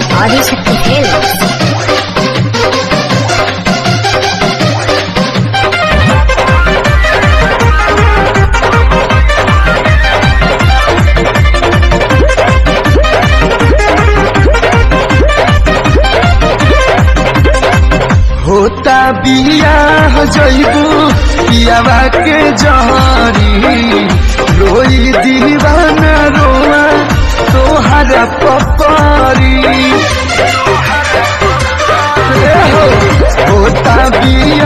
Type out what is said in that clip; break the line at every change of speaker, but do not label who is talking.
Adishakti films
होता बियाह जइबू पियावा के जहरी रोई दीवाना रोआ तोहरा पपरी ए हो, होता बियाह